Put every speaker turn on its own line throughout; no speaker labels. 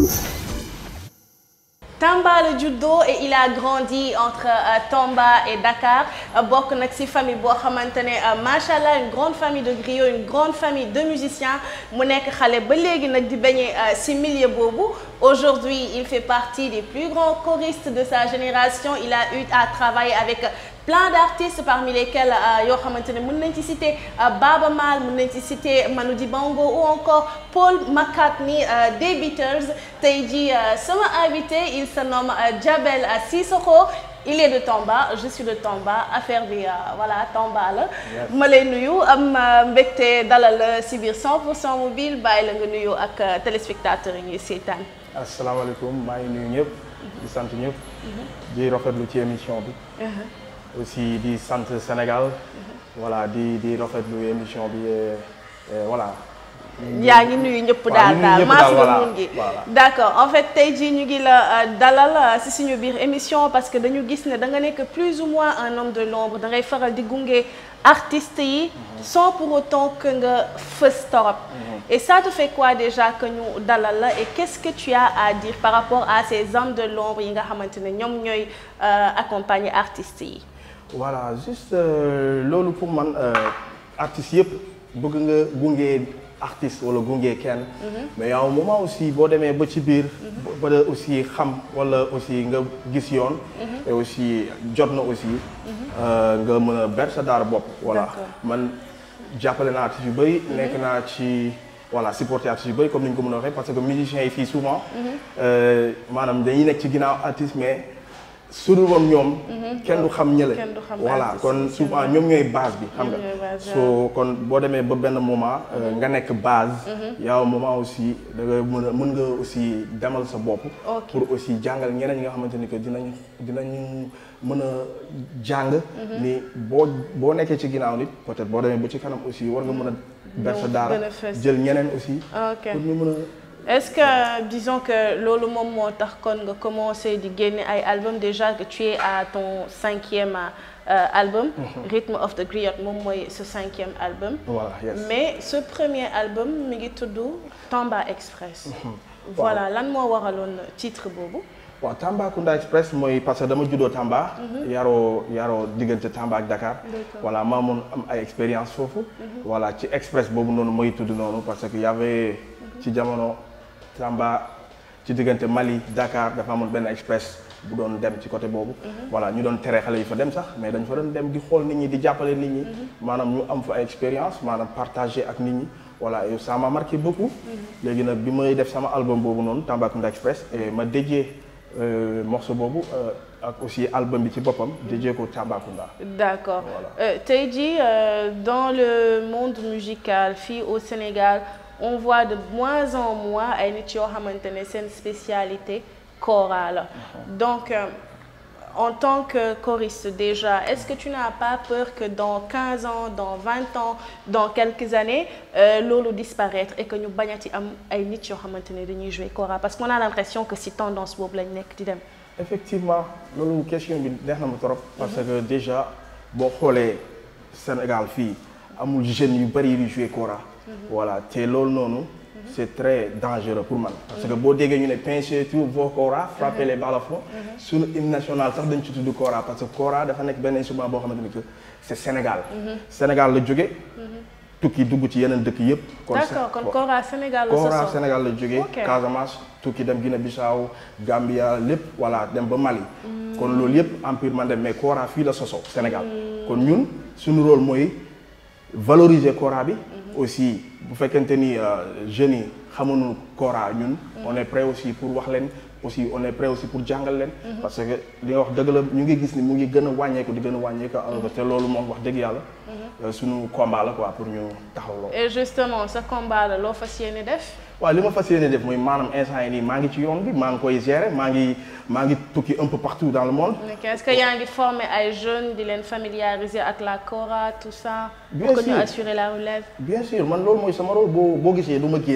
Tamba la juddoo et il a grandi entre euh, Tamba et Dakar bokk nag ci famille boo xamante ne macha allah une grande famille de griots une grande famille de musiciens mu nekk xale ba léegi nag di bañee ci milieu boobu aujourd'hui il fait partie des plus grands choristes de sa génération il a eu à travailler avec plein d'artistes parmi lesquels yoo xamante ne mën nañ ci citer Baba Maal mën nañ ci citer Manu Dibango ou encore Paul McCartney des Beatles tey jii sama invité il se nomme Diabel Cissokho il est de Tamba je suis de Tamba affaire bi voilà Tamba la ma lay nuyu am mbégte dalal si biir 100% mobile bàyyi la nga nuyu ak téléspectateurs yi ñuy seetaan
asalaamaaleykum maa ngi nuyu ñëpp di sant ñëpp di rafetlu ci émission bi aussi di sant Sénégal voilà di di rafetlu émission bi voilà.
yaa ngi nuyu ñëpp daal daal maas la mun gi d'accord en fait tey jii ñu ngi la dalal ci suñu biir émission parce que dañu gis ne da nga nekk plus ou moins un homme de l'ombre da ngay faral di gunge artistes yi sans pour autant que nga fës torop et ça te fait quoi déjà que ñu dalal la et qu'est-ce que tu as à dire par rapport à ces hommes de l'ombre yi nga xamante ne ñoom ñooy accompagner artistes yi
voilà juste loolu pour man artistes yëpp bëgg nga gunge artiste wala gunge kenn mais y a un moment aussi boo demee ba ci biir ba aussi xam wala aussi nga gis yoon et aussi jot na aussi nga mën a ber sa daara bopp voilà man jàppale naa artistes yu bëri nekk naa ci voilà supporter artistes yu bëri comme ni ñu ko mën a waxee parce que musiciens yi fii souvent maanaam dañuy nekk ci ginnaaw artiste mais su dul woon ñoom kenn du xam ñële voilà kon souvent ñoom ñooy base bi xam nga so kon boo demee ba benn moment nga nekk base yow moment aussi da nga mën a mën nga aussi demal sa bopp pour aussi jàngal ñeneen ñi nga xamante ni que dinañ dinañu mën a jàng ni boo boo nekkee ci ginnaaw nit peut-être boo demee ba ci kanam aussi war nga mën a ber sa daara jël ñeneen aussi pour ñu mën a
est-ce que disons que loolu moom moo tax kon nga commencé di génne ay album déjà que tu es à ton cinquième euh, album Rhythm of the Griot moom mooy ce cinquième album
voilà yes.
mais ce premier album mi ngi tudd Tamba Express voilà lan moo waraloon titre boobu
waaw Tambacounda Express mooy parce que dama juddoo Tamba yaroo yaroo diggante Tamba ak Dakar voilà maa mun am ay expérience foofu voilà ci express boobu noonu mooy tudd noonu parce que y avait ci jamono Tamba ci diggante Mali Dakar dafa amoon benn express bu doon dem ci côté boobu. voilà ñu doon tere xale yi fa dem sax mais dañ fa doon dem di xool nit ñi di jàppale nit ñi. maanaam ñu am fa ay expérience maanaam partager ak nit ñi. voilà et ça m'a marqué beaucoup. léegi nag bi may def sama album boobu noonu Tambacounda Express et ma dédié morceau boobu ak aussi album bi ci boppam dédié ko Tambacounda.
d'accord tey jii dans le monde musical fii au Sénégal. on voit de moins en moins ay nit yoo xamante ne seen spécialité kora la donc euh, en tant que choriste déjà est-ce que tu n'as pas peur que dans 15 ans dans 20 ans dans quelques années euh, loolu disparaître et que ñu bañati am ay nit yoo xamante ne dañuy jouer kora parce qu'on a l'impression que si tendance boobu lañ nekk di dem
effectivement loolu question bi neex na ma trop parce que déjà boo xoolee Sénégal fii amul jeunes yu bari yu jouer kora voilà te loolu noonu c'est très dangereux pour man parce que boo déggee ñu ne pincez tous vos koras frappez les balafons suñu hymne national sax dañ ci tudd kora parce que kora dafa nekk benn instrument boo xamante ni que c'est Sénégal Sénégal la jóge tukki dugg ci yeneen dëkk yëpp kon
d'accord kon kora Sénégal la
kora Sénégal la jóge Casamance tukki dem Guinée Bissau Gambia lépp voilà dem ba Mali kon loolu yëpp empire man dem mais kora fii la soso Sénégal kon ñun suñu rôle mooy valoriser kora bi aussi bu fekkente ni jeunes yi xamuñu kora ñun on est prêt aussi pour wax leen aussi on est prêt aussi pour jàngal leen parce que li nga wax dëgg la ñu ngi gis ni mu ngi gën a wàññeeku di gën a wàññeeku alors te loolu moom wax dëgg yàlla suñu combat la quoi pour ñu taxaw loolu
et justement sa combat la loo fas yéene def
waaw li ma fas yéene def mooy maanaam instant yi nii maa ngi ci yoon bi maa ngi koy gérer maa ngi maa ngi tukki un peu partout dans le monde.
ok est-ce que yaa ngi former ay jeunes di leen familiariser ak la kora tout ça.
bien
pour que
sûr
ñu assurer la relève.
bien sûr man loolu mooy sama rôle boo boo gisee du ma génn du ma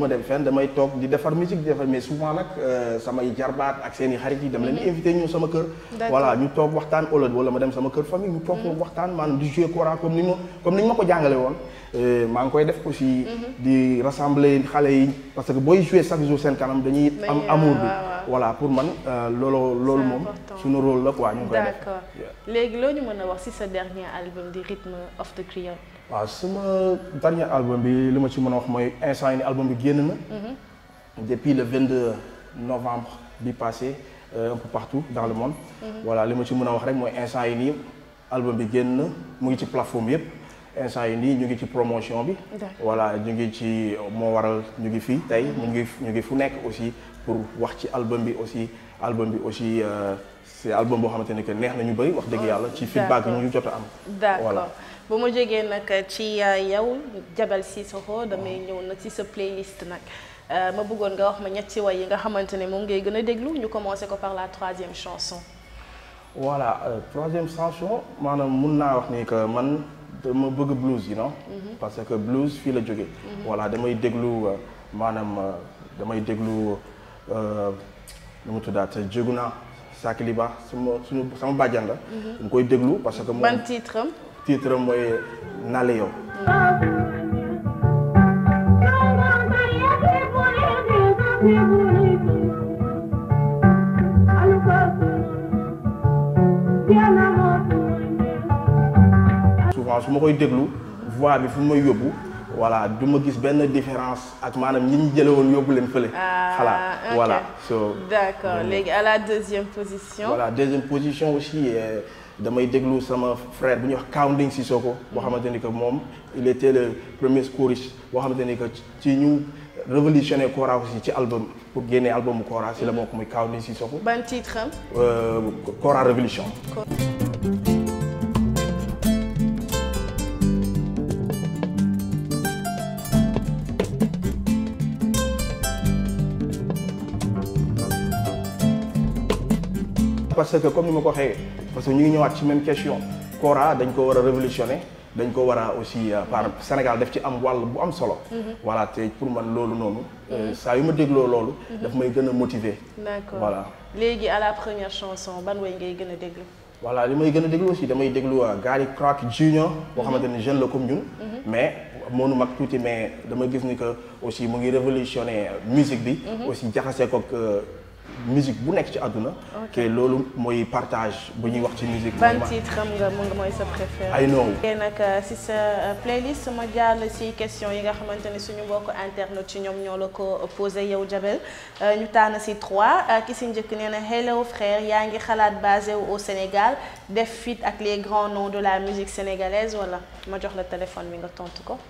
dem fenn damay toog di defar musique di defar mais souvent nag euh, samay jarbaat ak seen i xarit yi dama leen di invité ñëw sama kër
D'accord.
voilà ñu toog waxtaan wala wala ma dem sama kër famille ñu toog waxtaan maanaam di jouer kora comme ni ma comme ni ñu ma ko jàngale woon Euh, maa ngi koy def aussi di rassembler xale yi parce que booy jouer chaque jour seen kanam dañuy am
Dañuy,
amour bi
waaw, waaw.
voilà pour man euh, loolu loolu
C'est
moom
important.
suñu rôle la quoi ñu ngi koy def
d'accord
Yeah.
léegi loo ñu mën a wax ci sa dernier album di Rhythm of the Creole.
waaw sama dernier album bi li ma ci mën a wax mooy instant yi ni album bi génn na depuis le 22 novembre bi passé euh, un peu partout dans le monde voilà li ma ci mën a wax rek mooy instant yi nii album bi génn na mu ngi ci plateforme yëpp instant yi nii ñu ngi ci promotion bi
D'accord.
voilà ñu ngi ci moo waral ñu ngi fii tey ñu ngi ñu ngi fu nekk aussi pour wax ci album bi aussi album bi aussi euh, c'est album boo xamante ne que neex na ñu bëri wax dëgg yàlla ci feedback yi ñu jot a am
d'accord
voilà
bu ma jógee nag ci euh, yow Jabel Cissokho damay ñëw nag ci sa playlist nag Euh, ma bëggoon nga wax ma ñetti way yi nga xamante ne moom ngay gën a déglu ñu commencé ko par la troisième chanson.
voilà euh, troisième chanson maanaam mun naa wax ni que man dama bëgg blues yi non parce que blues fii la jóge voilà damay déglu euh, maanaam euh, damay déglu euh, nu mu tuddaat jógu naa Sakiliba sama suñu sama bàjjan la dañ koy déglu parce que moom
ban titre am.
titre am mooy Nale yow souvent su ma koy déglu voix bi fu may yóbbu voilà du ma gis benn différence ak maanaam ñi ñu jële woon yóbbu leen fële
Ah,
xalaat
ok.
voilà so
d'accord léegi à la deuxième position.
voilà deuxième position aussi euh, damay déglu sama frère bu ñuy wax Kaunding Sissoko boo xamante ni que moom il était le premier choriste boo xamante ni que ci ñu révolutionné Kora aussi ci album pour génne album Kora si la bokk muy Kaunding Sissoko
ban titre am.
euh, Kora Révolution parce que comme ni ma ko waxee parce que ñu ngi ñëwaat ci même question Kora dañ ko war a révolutionner dañ ko war a aussi euh, par Sénégal daf ci am wàll bu am solo. voilà te pour man loolu noonu. euh, saa yu ma dégloo loolu. daf may gën a motiver.
d'accord
voilà.
léegi à la première chanson ban way ngay gën a déglu.
voilà li may gën a déglu aussi damay déglu Gary Clark Junior boo xamante ni jeune la comme ñun. mais mënu mag tuuti mais dama gis ni que aussi mu ngi révolutionner musique bi. aussi jaxasee ko musique bu nekk ci àdduna. te loolu mooy partage bu ñuy wax ci musique.
ban
mooy ma-
titre am nga mu nga mooy sa préféré.
I know.
te nag si sa playlist ma jàll si question yi nga xamante ni suñu mbokk internet ci ñoom ñoo la ko posé yow Jabel ñu tànn si trois ki si njëkk nee na hello frère yaa ngi xalaat basé wu au Sénégal def fit ak les grands noms de la musique sénégalaise wala ma jox la téléphone bi nga tontu ko.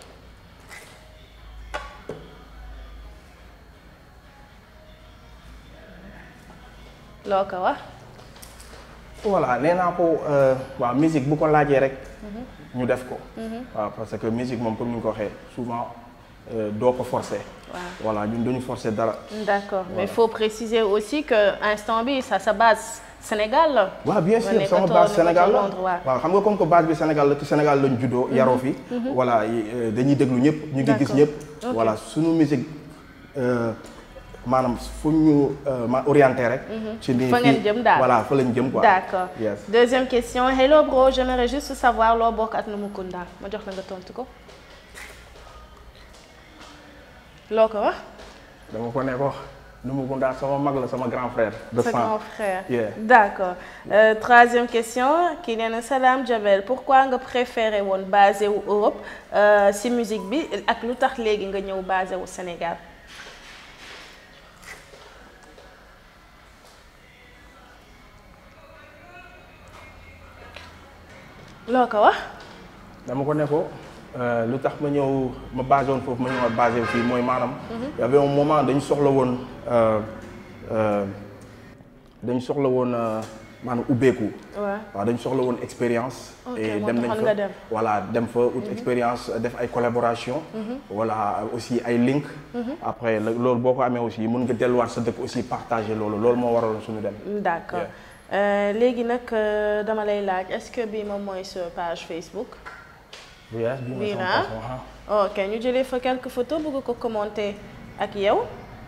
loo ko wax.
voilà nee naa ko euh, waaw musique bu ko laajee rek. ñu def ko. waaw parce que musique moom comme ni nga ko waxee souvent euh, doo ko forcer.
Waaw.
voilà ñun duñu forcer dara.
D'accord, mais
Voilà.
il faut préciser aussi que instant bi ça sa base Sénégal la.
waaw bien
Nga
sûr
nekk
sama
toog
base
nekk
Sénégal la
Londres, waaw.
waaw xam nga comme que base bi Sénégal la te Sénégal lañ juddoo yaroo fi. voilà yi, euh, dañuy déglu ñëpp. ñu ngi gis
D'accord.
ñëpp.
Ok.
voilà suñu musique euh, maanaam fu ñu euh, ma orienté rek. ci nii
Fa ngeen
fii-
jëm daal.
voilà fa lañ jëm quoi.
D'accord.
yes
Deuxième question, hello bro, j'aimerais juste savoir loo bokk ak Numukunda ma jox la nga tontu ko. loo ko wax.
dama ko ne ko Numukunda sama mag la sama grand frère. de
Sa
sang.
grand frère.
Yeah.
D'accord. Euh, troisième question kii nee na Salam Jabel pourquoi nga préféré woon basé wu Europe euh, si musique bi ak lu tax léegi nga ñëw basé wu Sénégal. loo ko wax.
dama ko ne ko euh, lu tax ma ñëw ma basé woon foofu ma ñëwaat basé fii mooy maanaam. y avait un moment dañu soxla woon euh, euh, dañu soxla woon euh, maanaam ubbeeku.
waaw.
waaw dañu soxla woon expérience.
Ok,
et
moo
dem nañ
taxoon
fa
nga dem.
voilà dem fa ut expérience def ay collaboration voilà aussi ay link. après la- loolu boo ko amee aussi mën nga delluwaat sa dëkk aussi partager loolu loolu moo waraloon suñu dem.
D'accord
Yeah.
Euh, léegi nag euh, dama lay laaj est-ce que bii moom mooy sa page Facebook.
oui ah bii mooy
Bii
sama
na
façon, ah.
ok ñu jëlee fa quelques photos bëgg ko commenter ak yow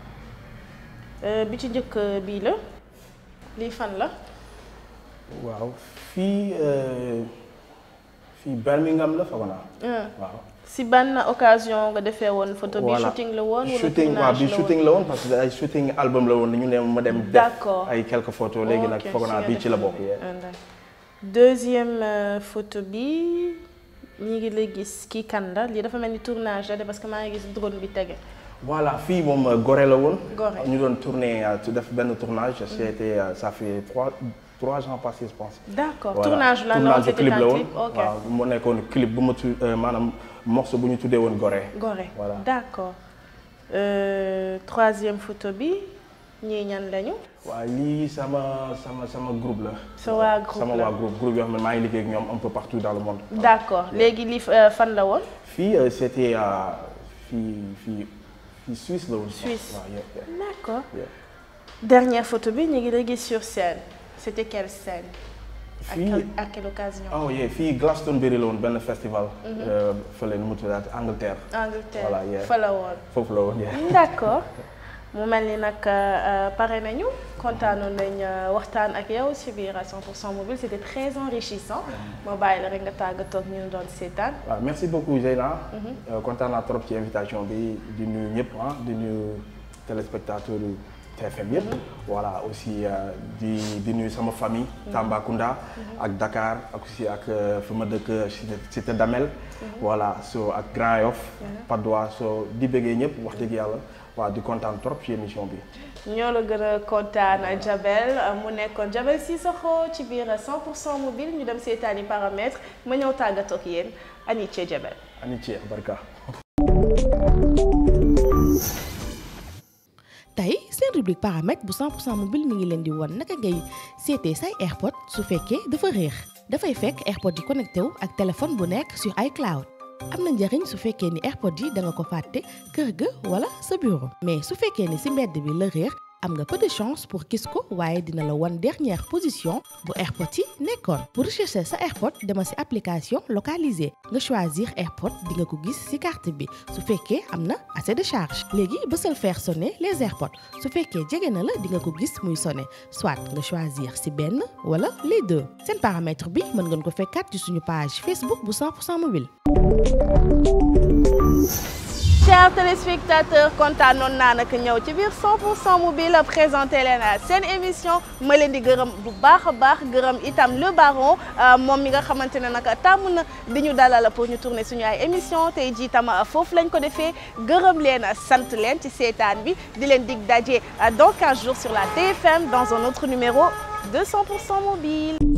bi ci njëkk bii la lii fan la.
waaw fii fii Birmingham la foog naa. waaw.
si ban occasion nga defee woon photo bi shooting la woon. wala
shooting waaw bi shooting la woon parce que ay shooting album la woon ñu ne ma dem. def
d'accord
ay quelques photos léegi nag foog naa bii ci la bokk.
deuxième photo bi ñi ngi lay gis kii kan la lii dafa mel ni tournage la de parce que maa ngi gis drone bi tege.
voilà fii moom Gorée la woon.
Gorée
ñu doon tourner def benn tournage. c'était ça fait trois trois ans passés je pense.
d'accord
Voilà.
tournage la
tournage
c'était
clip la
un
woon
clip ok
waaw mu nekkoon clip bu ma tu maanaam morceau bu ñu tuddee woon Gorée.
Gorée
Voilà.
d'accord Euh, troisième photo bi ñii ñan lañu.
waaw lii sama sama sama groupe la.
Sa waa groupe
sama
la.
waa groupe groupe yoo xam ne maa ngi liggéey ak ñoom un peu partout dans le monde.
d'accord léegi lii euh, fan la woon.
fii euh, c'était euh, fii fii fii Suisse la woon.
Suisse.
waaw yeah, yeah,
d'accord
yeah.
dernière photo bi ñu ngi lay gis sur scène c'était quelle scène. à
Fii-
quelle à quelle occasion.
oh yeah fii Glastonbury la woon benn festival. euh, fële nu mu tuddaat Angleterre.
Angleterre
Voilà, yeah.
fa la woon.
foofu la woon yeah.
d'accord mu mel ni nag euh, pare nañu kontaanoon nañ euh, waxtaan ak yow ci biir à 100% mobile c'était très enrichissant ma bàyyi la rek nga tàggatoo ak ñu doon seetaan.
waaw merci beaucoup Zeyna. Euh, kontaan naa trop ci invitation bi di nuyu ñëpp ah di nuyu téléspectateurs yu TFM yëpp. voilà aussi euh, di di nuyu sama famille. Tambacounda. ak Dakar ak aussi ak euh, fi ma dëkk cité cité Damel. voilà so ak Grand Yoff. Patte d'Oie so di bëggee ñëpp wax dëgg yàlla waaw di kontaan trop ci émission bi.
ñoo la gën a kontaan Jabel mu nekkoon Jabel Cissokho ci biir 100% mobile ñu dem seetaani paramètres ma ñëw tàggatoo ak yéen Anice Jabel.
Amitié barka.
tey seen rubrique paramètre bu 100% mobile mi ngi leen di won naka ngay seetee say airpod su fekkee dafa réer dafay fekk airpod yi connecté wu ak téléphone bu nekk sur iCloud am na njëriñ su fekkee ni airpod yi da nga ko fàtte kër ga wala sa bureau mais su fekkee ni ci mbedd bi la réer am nga peu de chance pour gis ko waaye dina la won dernière position bu airpod yi nekkoon pour rechercher sa airpod dema ci application localisée nga choisir airpod di nga ko gis ci carte bi su fekkee am na assez de charge léegi bësal faire sonner les airpods su fekkee jege na la di nga ko gis muy sonner soit nga choisir ci benn wala les deux seen paramètre bi mën ngeen ko fekkaat ci suñu page Facebook bu 100% mobile.
chers téléspectateurs kontaanoon naa nag ñëw ci biir 100% mobile présenté leen seen émission ma leen di gërëm bu baax a baax gërëm itam le baron moom mi nga xamante ne nag tàmm na di ñu dalal pour ñu tourner suñu ay émission tey jii tam foofu lañ ko defee gërëm leen sant leen ci seetaan bi di leen dig daje dans 15 jours sur la TFM dans un autre numéro de 100% mobile